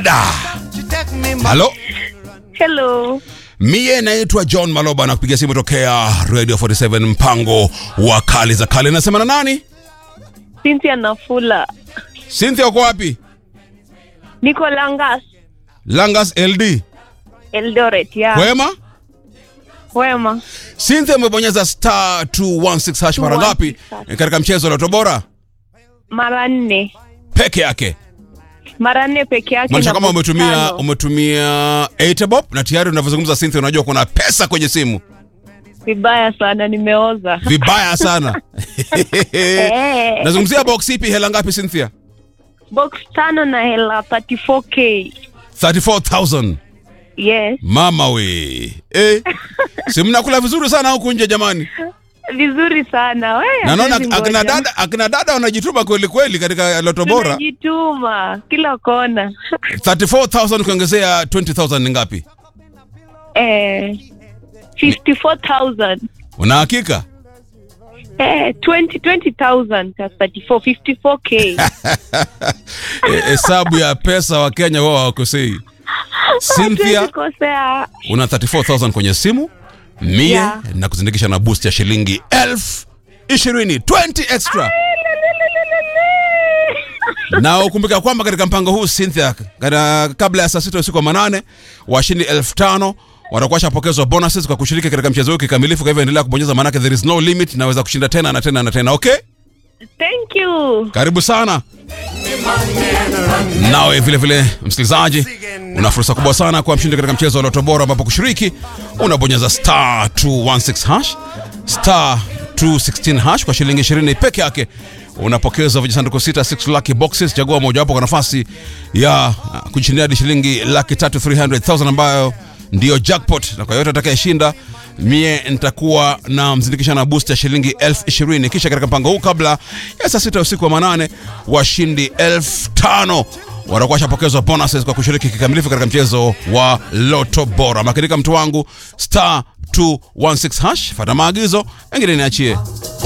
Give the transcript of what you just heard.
Linda. Halo, Hello. mie naitwa John Maloba na kupiga simu tokea Radio 47 mpango wa kali za kale. Nasema na nani? Cynthia Nafula. Cynthia, uko wapi? Niko Langas, Langas LD. Eldoret. Ya. Kwema? Wema. Cynthia, umebonyeza star 216 hash mara 216 ngapi hash. eh, katika mchezo wa Loto Bora Mara nne. peke yake? Mara nne peke yake. Maanisha na kama box umetumia tano. umetumia 8 bob na tayari unavyozungumza Cynthia, unajua kuna pesa kwenye simu. Vibaya sana nimeoza. Vibaya sana. Eh. Nazungumzia box ipi, hela ngapi Cynthia? Box tano na hela 34k. 34000. Yes. Mama we. Eh. Si mnakula vizuri sana huku nje jamani. Vizuri sana. We, Na naona hatuwezi akina ngoja. dada akina dada wanajituma kweli kweli katika Loto Bora. Tunajituma kila kona. 34000 kuongezea 20000 ni ngapi? eh, 54,000. Una hakika? Eh, 20 20,000 plus 34 54k. Eh, Hesabu ya pesa wa Kenya wao hawakosei. Cynthia Hatuwezi kosea. una 34000 kwenye simu mie Yeah. na kuzindikisha na boost ya shilingi elfu ishirini 20 extra na ukumbuka kwamba katika mpango huu Cynthia, katika kabla ya saa sita usiku wa manane washindi elfu tano watakuwa washapokezwa bonuses kwa kushiriki katika mchezo huu kikamilifu. Kwa hivyo endelea kubonyeza, maanake there is no limit, naweza kushinda tena na tena na tena. Okay, Thank you. karibu sana. Nawe vile vile msikilizaji, una fursa kubwa sana kwa mshindi katika mchezo wa Loto Bora, ambapo kushiriki unabonyeza star 216 hash star 216 hash kwa shilingi 20 peke yake unapokezwa vijisanduku sita 6 lucky boxes. Chagua mojawapo kwa nafasi ya uh, kujishindia hadi shilingi laki tatu 300,000 ambayo ndiyo jackpot, na kwa yote atakayeshinda mie nitakuwa na mzindikisha na boost ya shilingi elfu ishirini kisha katika mpango huu kabla ya saa sita usiku wa manane washindi elfu tano watakuwa washapokezwa bonuses kwa kushiriki kikamilifu katika mchezo wa Loto Bora. Makinika mtu wangu, star 216 hash, fata maagizo, engine niachie.